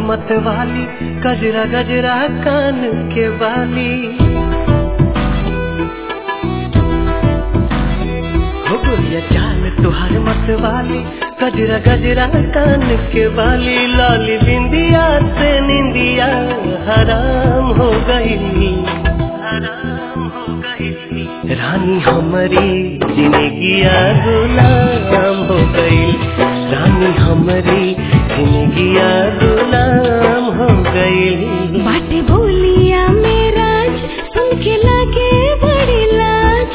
मत वाली गजरा गजरा कान के वाली हो गोरिया चाल तुहार मत वाली गजरा गजरा कान के वाली लाली बिंदिया से निंदिया हराम हो गई हराम हो गई रानी हमारी जिंदगिया गुलाम हो गई रानी हमारी जिंदगिया गुलाम हो गई बाटे बोलिया मेरा सुन के लगे बड़ी लाज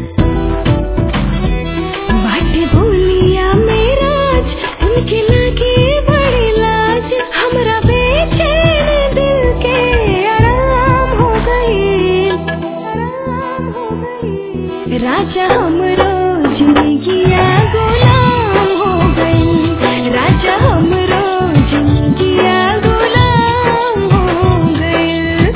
बाटे बोलिया मेरा सुन के लगे बड़ी लाज हमरा बेचैन दिल के आराम हो गई आराम हो गई राजा हमरो जिंदगिया गुलाम हो गई राजा हमरो जिंदगिया गुलाम हो गई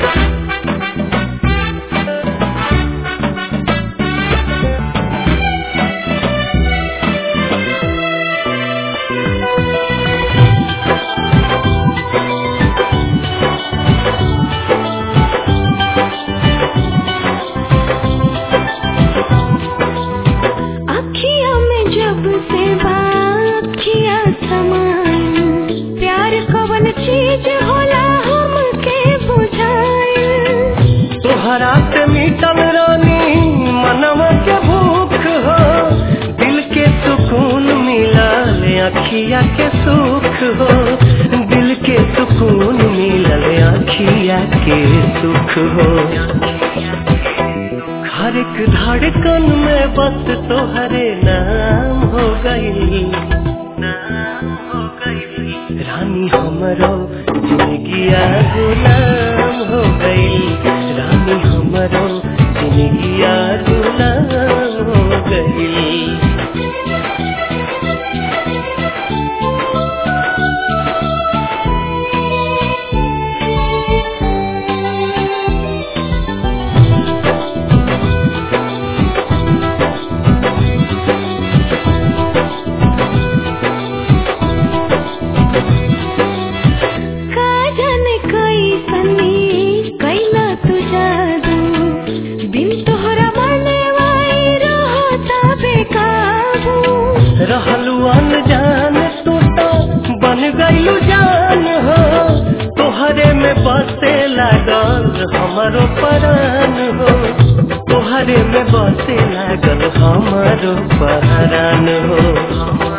अखियों में जब से बाखिया समाई प्यार कवन चीज होला हमके बुझाई तोहरा से मीटल रानी मनवा के भूख हो दिल के सुकून मिला ले अखिया के सुख हो दिल के सुकून मिला ले अखिया के सुख हो हर एक धड़कन में बस तोहरे नाम हो गई नाम हो गई रानी हमरो जिंदगिया गुलाम हो गई रानी हमरो जिंदगिया गुलाम हो गई का जाने कैसनी कैला तू जादू बिन तोहरा बने वाई रहता बेकाबू रहलू अनजान तू तो बन गईलू जान हो तोहरे में बसे लागल हमारो परान हो तोहरे में बसे लागल हमारो पहरान हो